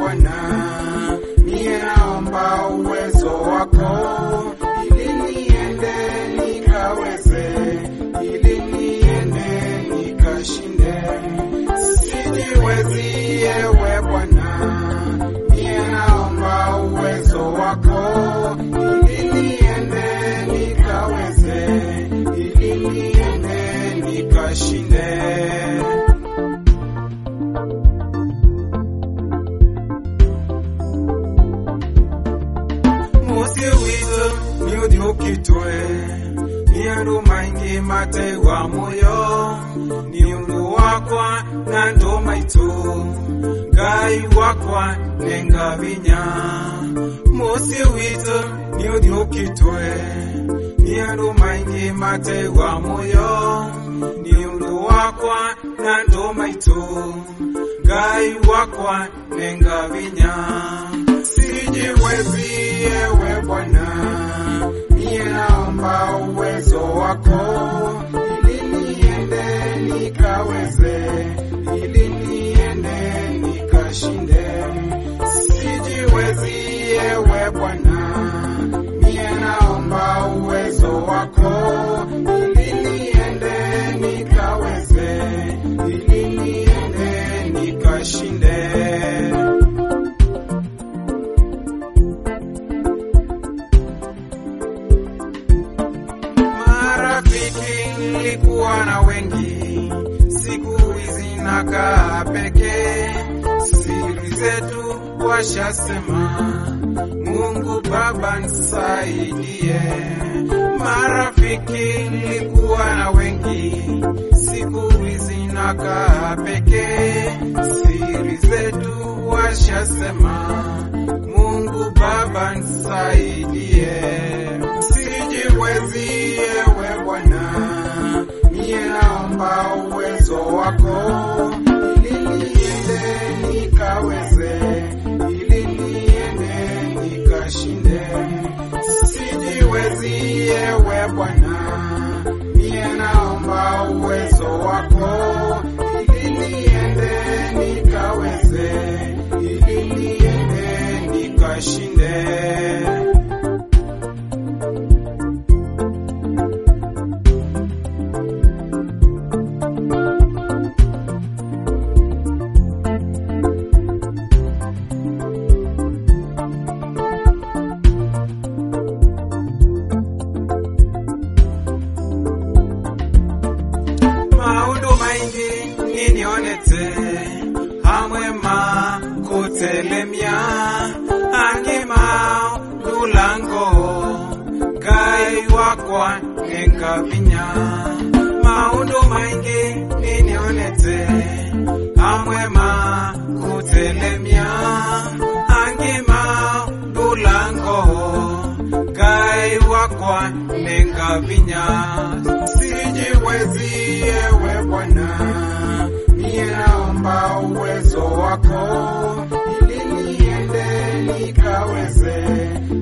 Bwana, mie naomba uwezo wako ili niende nikaweze, ili niende nikashinde. Sijiwezi ewe Bwana, mie naomba uwezo wako ili niende nikaweze, ili niende nikashinde. musi witu niuthiukitwe ni andu maingi mategwa muyo ni undu wakwa na ndu maitu ngai wakwa nenga vinya musi witu niuthiukitwe ni andu maingi mategwa muyo ni undu wakwa na ndu maitu ngai wakwa nenga vinya sijiwezi ewe Bwana, mie naomba uwezo wako ili niende nikaweze, ili niende nikashinde. Sijiwezi ewe Bwana, mie naomba uwezo wako ili niende nikaweze, ili niende nikashinde. Marafiki nilikuwa na wengi, siku hizi nakaa pekee. Siri zetu washasema, Mungu Baba nisaidie. Marafiki nilikuwa na wengi, siku hizi nakaa pekee. Siri zetu washasema, Mungu Baba nisaidie. Sijiwezi ewe Bwana, mie naomba uwezo wako ili niende nikaweze, ili niende nikashinde. Sijiwezi ewe Bwana, mie naomba uwezo wako ili niende nikaweze, ili niende nikashinde. maundu maingi ninionete hamwe ma kutelemia angima lulango ngai wakwa nengavinya maundu maingi ninionete hamwe ma kutelemia angima lulango ngai wakwa nengavinya sijiwezi ewe Bwana, mie naomba uwezo wako ili niende nikaweze,